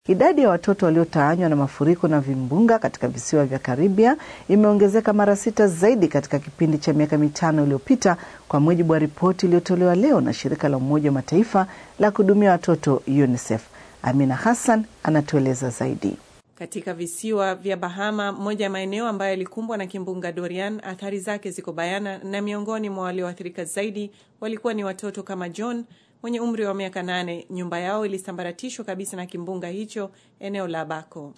Idadi ya watoto waliotawanywa na mafuriko na vimbunga katika visiwa vya Karibia imeongezeka mara sita zaidi katika kipindi cha miaka mitano iliyopita, kwa mujibu wa ripoti iliyotolewa leo na shirika la Umoja wa Mataifa la kuhudumia watoto UNICEF. Amina Hassan anatueleza zaidi. Katika visiwa vya Bahama, moja ya maeneo ambayo yalikumbwa na kimbunga Dorian, athari zake ziko bayana, na miongoni mwa walioathirika zaidi walikuwa ni watoto kama John mwenye umri wa miaka nane. Nyumba yao ilisambaratishwa kabisa na kimbunga hicho eneo la Bako.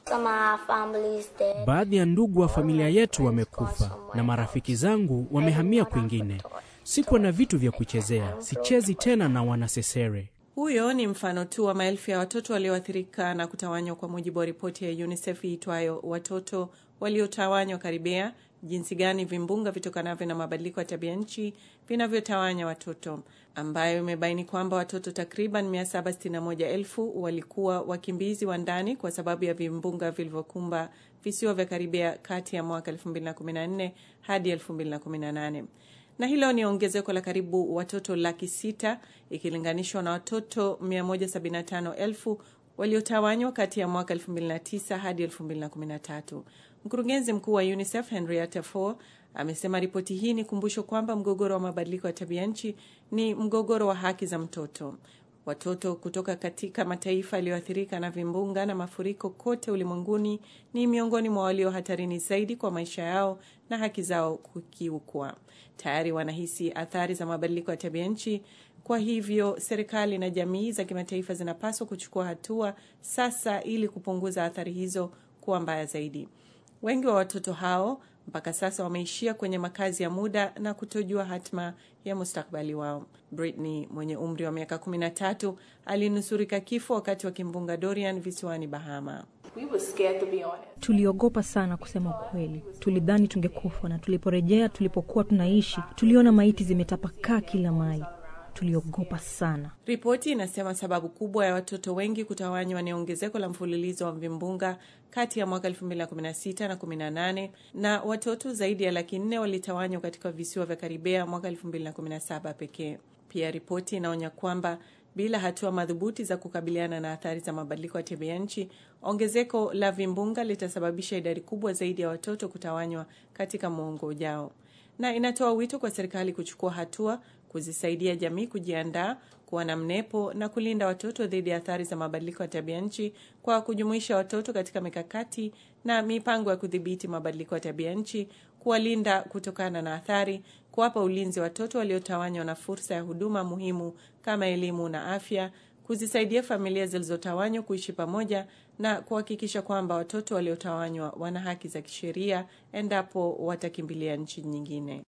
Baadhi ya ndugu wa familia yetu wamekufa na marafiki zangu wamehamia kwingine. Sikuwa na vitu vya kuchezea, sichezi tena na wanasesere. Huyo ni mfano tu wa maelfu ya watoto walioathirika na kutawanywa, kwa mujibu wa ripoti ya UNICEF iitwayo watoto waliotawanywa Karibia, jinsi gani vimbunga vitokanavyo na mabadiliko ya tabia nchi vinavyotawanya watoto, ambayo imebaini kwamba watoto takriban 761,000 walikuwa wakimbizi wa ndani kwa sababu ya vimbunga vilivyokumba visiwa vya Karibia kati ya mwaka 2014 hadi 2018 na hilo ni ongezeko la karibu watoto laki sita ikilinganishwa na watoto 175,000 waliotawanywa kati ya mwaka 2009 hadi 2013. Mkurugenzi mkuu wa UNICEF Henrietta Fore amesema ripoti hii ni kumbusho kwamba mgogoro wa mabadiliko ya tabia nchi ni mgogoro wa haki za mtoto. Watoto kutoka katika mataifa yaliyoathirika na vimbunga na mafuriko kote ulimwenguni ni miongoni mwa walio hatarini zaidi kwa maisha yao na haki zao kukiukwa. Tayari wanahisi athari za mabadiliko ya tabia nchi. Kwa hivyo serikali na jamii za kimataifa zinapaswa kuchukua hatua sasa ili kupunguza athari hizo kuwa mbaya zaidi. Wengi wa watoto hao mpaka sasa wameishia kwenye makazi ya muda na kutojua hatima ya mustakbali wao. Britney mwenye umri wa miaka 13 alinusurika kifo wakati wa kimbunga Dorian visiwani Bahama. Tuliogopa sana kusema ukweli, tulidhani tungekufa, na tuliporejea tulipokuwa tunaishi, tuliona maiti zimetapakaa kila mahali. Tuliogopa sana. Ripoti inasema sababu kubwa ya watoto wengi kutawanywa ni ongezeko la mfululizo wa vimbunga kati ya mwaka 2016 na 18 na watoto zaidi ya laki nne walitawanywa katika visiwa vya Karibea mwaka 2017 pekee. Pia ripoti inaonya kwamba bila hatua madhubuti za kukabiliana na athari za mabadiliko ya tabia nchi, ongezeko la vimbunga litasababisha idadi kubwa zaidi ya watoto kutawanywa katika muongo ujao, na inatoa wito kwa serikali kuchukua hatua kuzisaidia jamii kujiandaa kuwa na mnepo na kulinda watoto dhidi ya athari za mabadiliko ya tabia nchi kwa kujumuisha watoto katika mikakati na mipango ya kudhibiti mabadiliko ya tabia nchi, kuwalinda kutokana na athari, kuwapa ulinzi watoto waliotawanywa na fursa ya huduma muhimu kama elimu na afya, kuzisaidia familia zilizotawanywa kuishi pamoja na kuhakikisha kwamba watoto waliotawanywa wana haki za kisheria endapo watakimbilia nchi nyingine.